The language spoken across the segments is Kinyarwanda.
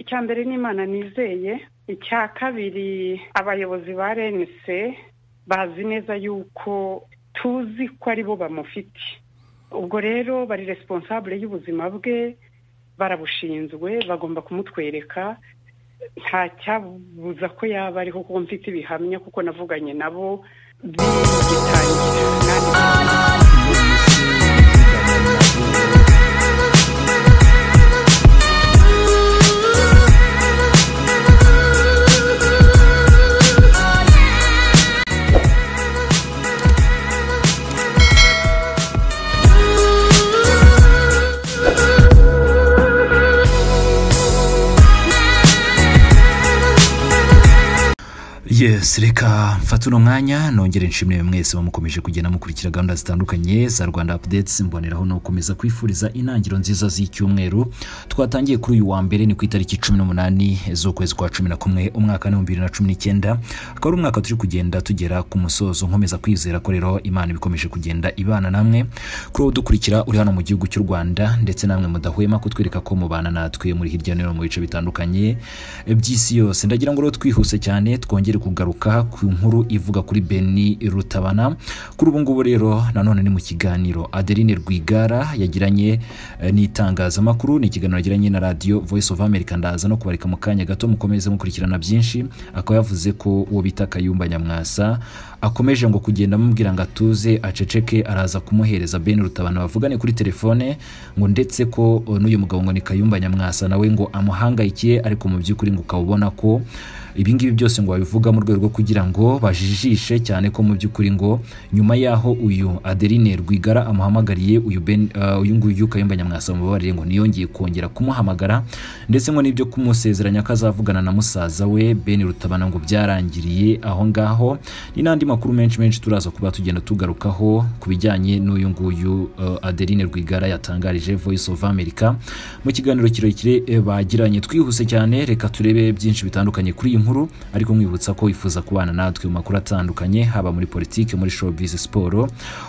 icya mbere n'imana nizeye icya kabiri abayobozi ba renise bazi neza yuko tuzi ko aribo bamufite ubwo rero bari responsable y'ubuzima bwe barabushinzwe bagomba kumutwereka nta cyabuza ko yaba ariho kuko mfite ibihamya kuko navuganye nabo yes reka mfate uno mwanya nongere nshimire mwese bamukomeje kugenda mukurikira gahunda zitandukanye za rwanda apudetsi mboneraho no gukomeza kwifuriza intangiriro nziza z'icyumweru twatangiye kuri uyu wa mbere ni ku itariki cumi n'umunani z'ukwezi kwa cumi na kumwe umwaka ni bibiri na cumi n'icyenda akaba ari umwaka turi kugenda tugera ku musozo nkomeza kwizera ko rero imana ibikomeje kugenda ibana namwe kuri uwo dukurikira uri hano mu gihugu cy'u rwanda ndetse namwe mudahwema kutwereka ko mubana natwe muri hirya no hino mu bice bitandukanye by'isi yose ndagira ngo rero twihuse cyane twongere kugaruka ku nkuru ivuga kuri beni rutabana kuri ubu ngubu rero nanone ni mu kiganiro adeline rwigara yagiranye n'itangazamakuru ni ikiganiro yagiranye na radiyo voice of america ndaza no kubareka mu kanya gato mukomeze mukurikirana byinshi akaba yavuze ko uwo bita kayumba nyamwasa akomeje ngo kugenda amubwira ngo atuze aceceke araza kumuhereza beni rutabana bavugane kuri telefone ngo ndetse ko n'uyu mugabo ngo ni kayumba nyamwasa nawe ngo amuhangayikiye ariko mu by'ukuri ngo ukaba ubona ko ibingibi byose ngo babivuga mu rwego rwo kugira ngo bajijishe cyane ko mu by'ukuri ngo nyuma y'aho uyu adeline rwigara amuhamagariye uyu nguyu kayumba nyamwasa mubabarire ngo ntiyongeye kongera kumuhamagara ndetse ngo n'ibyo kumusezeranya ko azavugana na musaza we beni rutabana ngo byarangiriye aho ngaho ni n'andi makuru menshi menshi turaza kuba tugenda tugarukaho ku bijyanye n'uyu nguyu adeline rwigara yatangarije voice of america mu kiganiro kirekire bagiranye twihuse cyane reka turebe byinshi bitandukanye kuri iyi nkuru ariko mwibutsa ko wifuza kubana natwe mu makuru atandukanye haba muri politiki muri showbiz siporo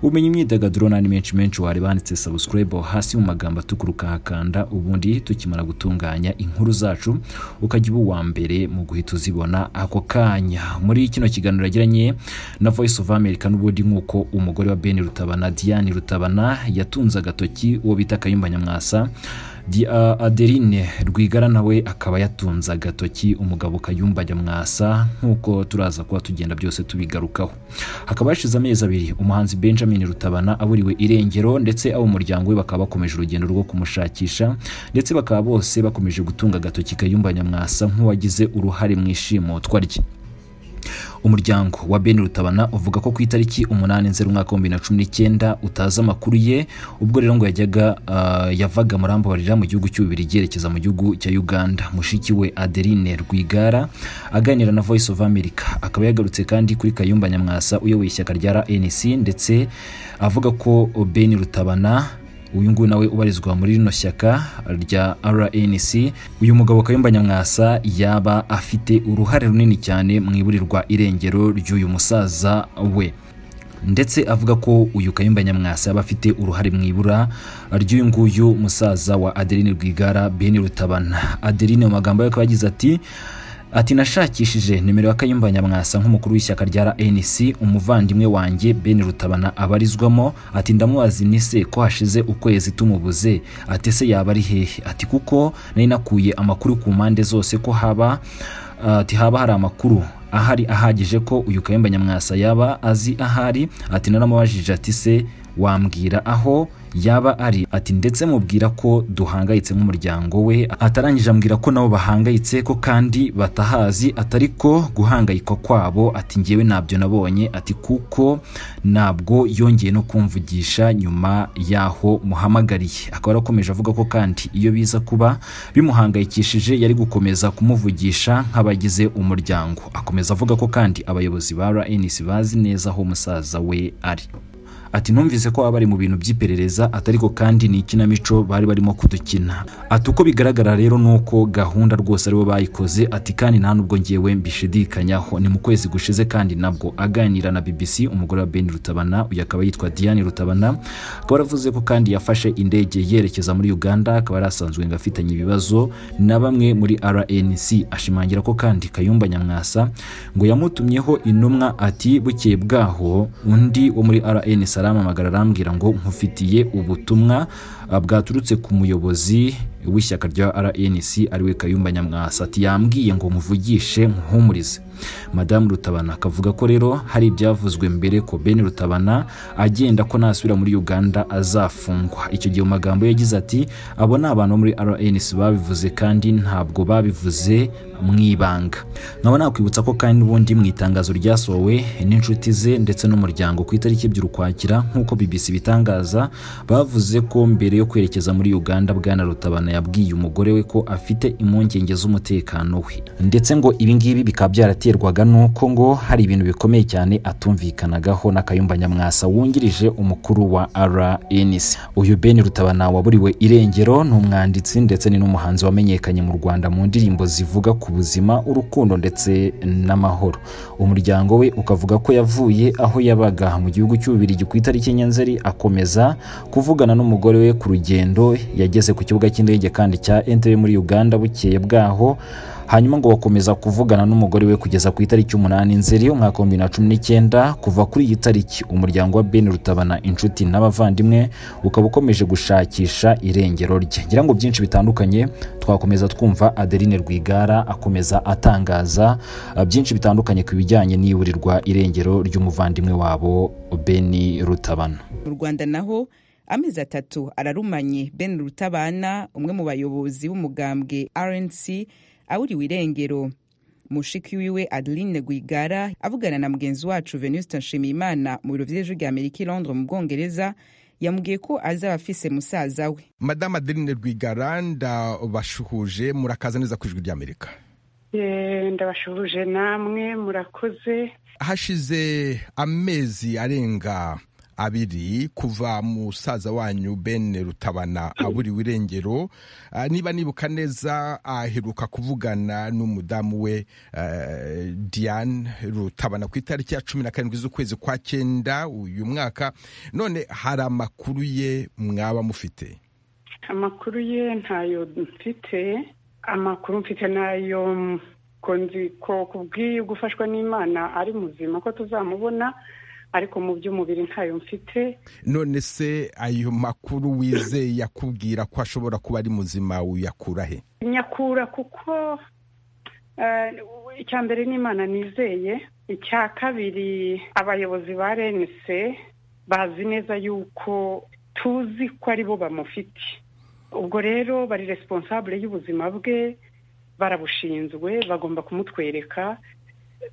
umenya imyidagaduro n'andi menshi menshi wareba handitse subscribe hasi mu magambo atukura ukahakanda ubundi tukimara gutunganya inkuru zacu ukajya uba uwa mbere mu guhita uzibona ako kanya muri kino kiganiro yagiranye na voice of america n'ubundi nk'uko umugore wa beni rutabana diane rutabana yatunze agatoki uwo bita kayumba nyamwasa adeline rwigara nawe akaba yatunze agatoki umugabo kayumba nyamwasa nk'uko turaza kuba tugenda byose tubigarukaho hakaba hashize amezi abiri umuhanzi benjamin rutabana aburiwe irengero ndetse abo umuryango we bakaba bakomeje urugendo rwo kumushakisha ndetse bakaba bose bakomeje gutunga agatoki kayumba nyamwasa nk'uwagize uruhare mu ishimutwa rye umuryango wa beni rutabana uvuga ko ku itariki umunani nzeri umwaka w'ibihumbi bibiri na cumi n'icyenda utazi amakuru ye ubwo rero ngo yajyaga uh, yavaga murambabarira mu gihugu cy'ububiri yerekeza mu gihugu cya uganda mushiki we adeline rwigara aganira na voice of america akaba yagarutse kandi kuri kayumba nyamwasa uyoboye ishyaka rya rnc ndetse avuga ko beni rutabana uyu nguyu nawe ubarizwa muri rino shyaka rya rnc uyu mugabo kayumba nyamwasa yaba afite uruhare runini cyane mu iburirwa irengero ry'uyu musaza we ndetse avuga ko uyu kayumba nyamwasa yaba afite uruhare mu ibura ry'uyu nguyu musaza wa adeline rwigara beni rutabana adeline mu magambo ye akaba yagize ati ati nashakishije nimero ya kayumba nyamwasa nk'umukuru w'ishyaka rya rnc umuvandimwe wanjye ben rutabana abarizwamo ati ndamubazi ni se ko hashize ukwezi tumubuze ati se yaba ari hehe ati kuko nari nakuye amakuru ku mpande zose ko haba ati haba hari amakuru ahari ahagije ko uyu kayumba nyamwasa yaba azi ahari ati naramubajije ati se wambwira aho yaba ari ati ndetse mubwira ko duhangayitse nk'umuryango we atarangije ambwira ko nabo bahangayitse ko kandi batahazi atari ko guhangayikwa kwabo ati ngewe ntabyo nabonye ati kuko ntabwo yongeye no kumvugisha nyuma yaho muhamagariye akaba yarakomeje avuga ko kandi iyo biza kuba bimuhangayikishije yari gukomeza kumuvugisha nk'abagize umuryango akomeza avuga ko kandi abayobozi ba rnc bazi neza aho umusaza we ari ati numvise ko baba bari mu bintu by'iperereza atariko kandi ni ikinamico bari barimo kudukina ati uko bigaragara rero ni uko gahunda rwose aribo bayikoze ati kandi nta nubwo ngewe mbishidikanyaho ni mu kwezi gushize kandi nabwo aganira na bbc umugore wa ben rutabana uyu akaba yitwa diane rutabana akaba yaravuze ko kandi yafashe indege yerekeza muri uganda akaba yari asanzwe ngo afitanye ibibazo na bamwe muri rnc ashimangira ko kandi kayumba nyamwasa ngo yamutumyeho intumwa ati bukeye bwaho undi wo muri rnc arampamagara arambwira ngo nkufitiye ubutumwa ah, bwaturutse ku muyobozi w'ishyaka rya rnc ariwe kayumba nyamwasa ati yambwiye ngo muvugishe muhumurize madamu rutabana akavuga ko rero hari ibyavuzwe mbere ko ben rutabana agenda ko nasubira muri uganda azafungwa icyo gihe mu magambo ye yagize ati abo ni abantu bo muri rnc babivuze kandi ntabwo babivuze mu ibanga nkaba nakwibutsa ko kandi n'ubundi mu itangazo ryasohowe n'inshuti ze ndetse n'umuryango ku itariki ebyiri ukwakira nk'uko bbc bitangaza bavuze ko mbere yo kwerekeza muri uganda bwana rutabana yabwiye umugore we ko afite impungenge z'umutekano we ndetse ngo ibi ngibi bikaba byarateye biterwaga nuko ngo hari ibintu bikomeye cyane atumvikanagaho na Kayumba Nyamwasa wungirije umukuru wa RNC uyu Ben Rutabana waburiwe irengero ni umwanditsi ndetse ni n'umuhanzi wamenyekanye mu Rwanda mu ndirimbo zivuga ku buzima urukundo ndetse n'amahoro umuryango we ukavuga ko yavuye aho yabaga mu gihugu cy'ububirigi ku itariki Nyanzeri akomeza kuvugana n'umugore we ku rugendo yageze ku kibuga cy'indege kandi cya Entebbe muri Uganda bukeye bwaho hanyuma ngo bakomeza kuvugana n'umugore we kugeza ku itariki umunani nzeri umwaka wa bibiri na cumi n'icyenda kuva kuri iyi tariki umuryango wa ben rutabana inshuti n'abavandimwe ukaba ukomeje gushakisha irengero rye ngira ngo byinshi bitandukanye twakomeza twumva adeline rwigara akomeza atangaza ah, byinshi bitandukanye ku bijyanye n'iburirwa irengero ry'umuvandimwe wabo ben rutabana mu rwanda naho amezi atatu ararumanye ben rutabana umwe mu bayobozi b'umugambwe rnc awuriwe irengero mushiki wiwe adeline rwigara avugana na mugenzi wacu venuste nshimiyimana mu biro by'ejo rya amerika i londres mu bwongereza yamubwiye ko azaba afise musaza we madamu adeline rwigara ndabashuhuje murakaza neza ku ijwi ry'amerika Eh, ndabashuhuje namwe murakoze hashize amezi arenga abiri kuva musaza wanyu ben rutabana aburiwe irengero Ah, niba nibuka neza aheruka kuvugana n'umudamu we eh, diane rutabana ku itariki ya cumi na karindwi z'ukwezi kwa cyenda uyu mwaka none hari amakuru ye mwaba mufite amakuru ye ntayo mfite amakuru mfite nayo konzi ko kubwiye gufashwa n'imana ari muzima ko tuzamubona ariko mu by'umubiri ntayo mfite none se ayo makuru wizeye yakubwira ko ashobora kuba ari muzima uyakura he nyakura kuko eh, icya mbere ni imana nizeye icya kabiri abayobozi ba renise bazi neza yuko tuzi ko ari bo bamufite ubwo rero bari responsable y'ubuzima bwe barabushinzwe bagomba kumutwereka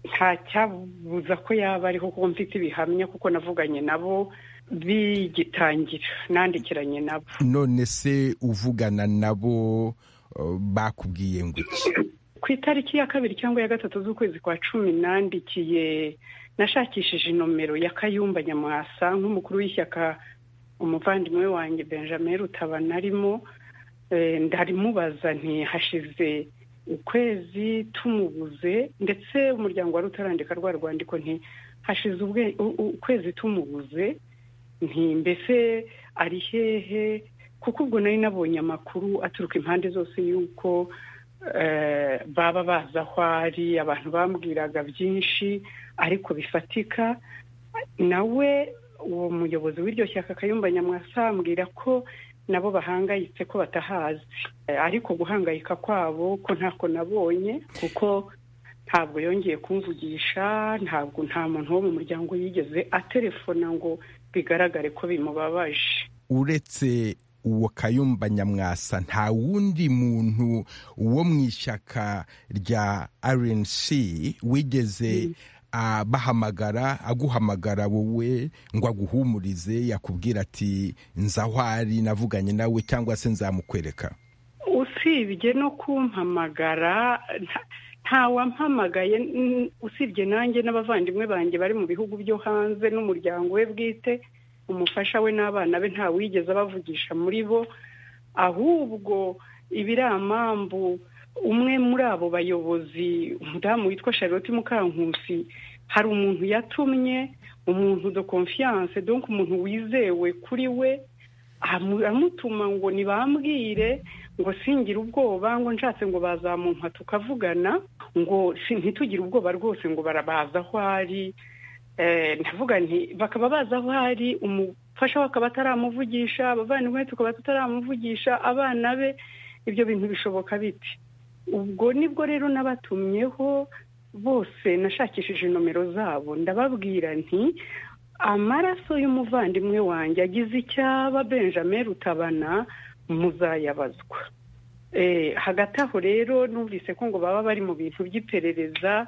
nta cyabuza ko yaba ariho kuko mfite ibihamya kuko navuganye nabo bigitangira nandikiranye nabo none se uvugana nabo eh, bakubwiye ngo iki ku itariki ya kabiri cyangwa ya gatatu z'ukwezi kwa cumi nandikiye nashakishije nomero ya kayumba nyamwasa nk'umukuru w'ishyaka umuvandimwe wanjye benjamin rutabana arimo Eh, ndarimubaza ntihashize ukwezi tumubuze ndetse umuryango wari utarandika rwa rwandiko ntihashize ubwe- u- u- ukwezi tumubuze nti mbese ari hehe kuko ubwo nari nabonye amakuru aturuka impande zose y'uko eh, baba bazi aho ari abantu bambwiraga byinshi ariko bifatika nawe uwo muyobozi w'iryo shyaka kayumba nyamwasa ambwira ko nabo bahangayitse ko batahazi Eh, ariko guhangayika kwabo ko ntako nabonye kuko ntabwo yongeye kumvugisha ntabwo nta muntu wo mu muryango yigeze atelefona ngo bigaragare ko bimubabaje uretse uwo kayumba nyamwasa nta wundi muntu wo mu ishyaka rya rnc wigeze ah, bahamagara aguhamagara wowe ngo aguhumurize yakubwira ati nza aho ari navuganye nawe cyangwa se nzamukwereka usibye no kumpamagara nta- ntawampamagaye n- usibye nanjye n'abavandimwe banjye bari mu bihugu byo hanze n'umuryango we bwite umufasha we n'abana be ntawigeze abavugisha muri bo ahubwo ibiramambu umwe muri abo bayobozi umudamu witwa charlotte mukankusi hari umuntu yatumye umuntu de confiance donc umuntu wizewe kuri we amutuma ngo ntibambwire ngo singire ubwoba ngo nshatse ngo bazamuha tukavugana ngo ntitugire ubwoba rwose ngo barabaza aho ari ndavuga nti bakaba bazi aho ari umufasha we akaba ataramuvugisha abavandimwe tukaba tutaramuvugisha abana be ibyo bintu bishoboka biti ubwo nibwo rero n'abatumyeho bose nashakishije nomero zabo ndababwira nti amaraso y'umuvandimwe wanjye agize icyaba benjamin rutabana muzayabazwa hagati aho rero numvise ko ngo baba bari mu bintu by'iperereza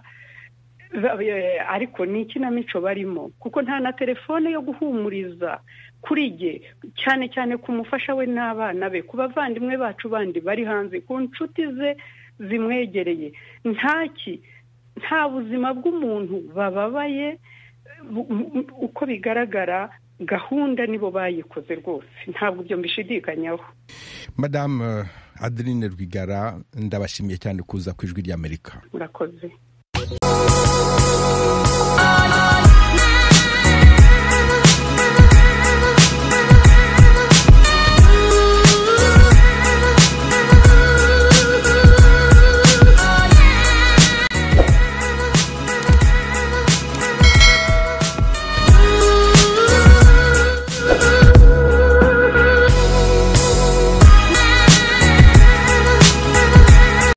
ariko ni ikinamico barimo kuko nta na telefone yo guhumuriza kuri jye cyane cyane ku mufasha we n'abana be ku bavandimwe bacu bandi bari hanze ku nshuti ze zimwegereye ntaki nta buzima bw'umuntu bababaye uko bigaragara gahunda nibo bayikoze rwose ntabwo ibyo mbishidikanyaho madamu adeline rwigara ndabashimiye cyane kuza ku ijwi ry'amerika murakoze